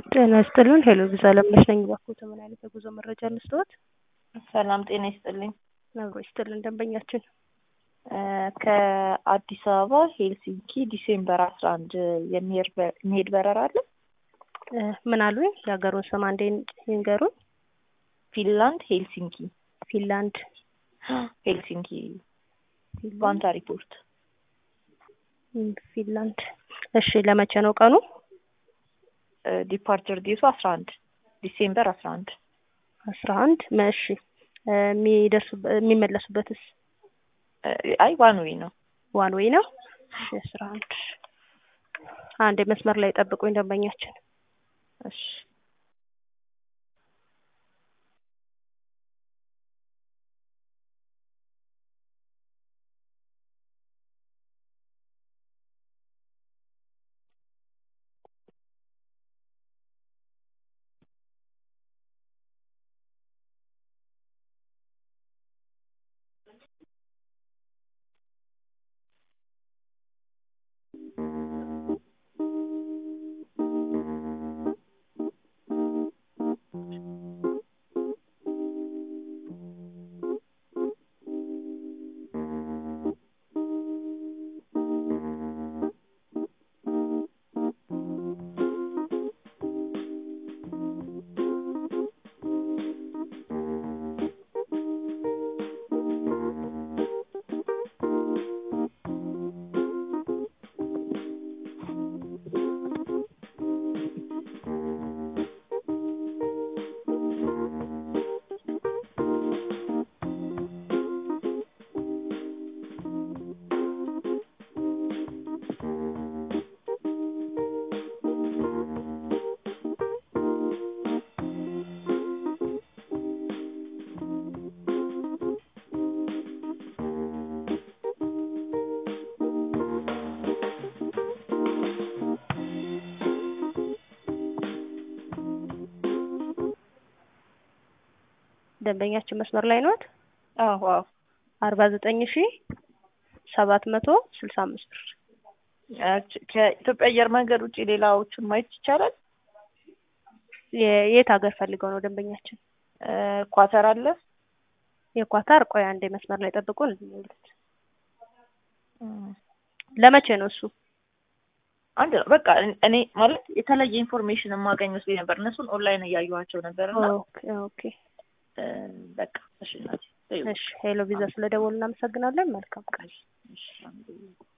ጤና ይስጥልን ሄሎ ቪዛ ለምነሽ ነኝ። እባክዎት ምን አይነት የጉዞ መረጃ እንስጥዎት? ሰላም ጤና ይስጥልኝ። አብሮ ይስጥልን ደንበኛችን ከአዲስ አበባ ሄልሲንኪ ዲሴምበር አስራ አንድ የሚሄድ በረራ አለ። እ ምን አሉኝ? የሀገሩን ስም አንዴ ይንገሩኝ። ፊንላንድ ሄልሲንኪ ፊንላንድ ሄልሲንኪ ቫንታ ሪፖርት ም፣ ፊንላንድ። እሺ ለመቼ ነው ቀኑ? ዲፓርቸር ዴቱ አስራ አንድ ዲሴምበር አስራ አንድ አስራ አንድ መሺ የሚደርሱ የሚመለሱበትስ አይ ዋን ዌይ ነው። ዋን ዌይ ነው። እሺ አስራ አንድ አንድ መስመር ላይ ጠብቁኝ ደንበኛችን እሺ ደንበኛችን መስመር ላይ ነዎት? አዎ አዎ አርባ ዘጠኝ ሺ ሰባት መቶ ስልሳ አምስት ብር ከኢትዮጵያ አየር መንገድ ውጭ ሌላዎቹን ማየት ይቻላል? የ- የት ሀገር ፈልገው ነው ደንበኛችን? ኳተር አለ። የኳታር ቆይ አንዴ መስመር ላይ ጠብቁን። ለመቼ ነው እሱ? አንድ ነው በቃ እኔ ማለት የተለየ ኢንፎርሜሽን የማገኝ መስሎኝ ነበር። እነሱን ኦንላይን እያየኋቸው ነበር እና ኦኬ ኦኬ በቃ እሺ እናቴ እሺ ሄሎ ቪዛ ስለደወሉ እናመሰግናለን። መልካም ቀን። እሺ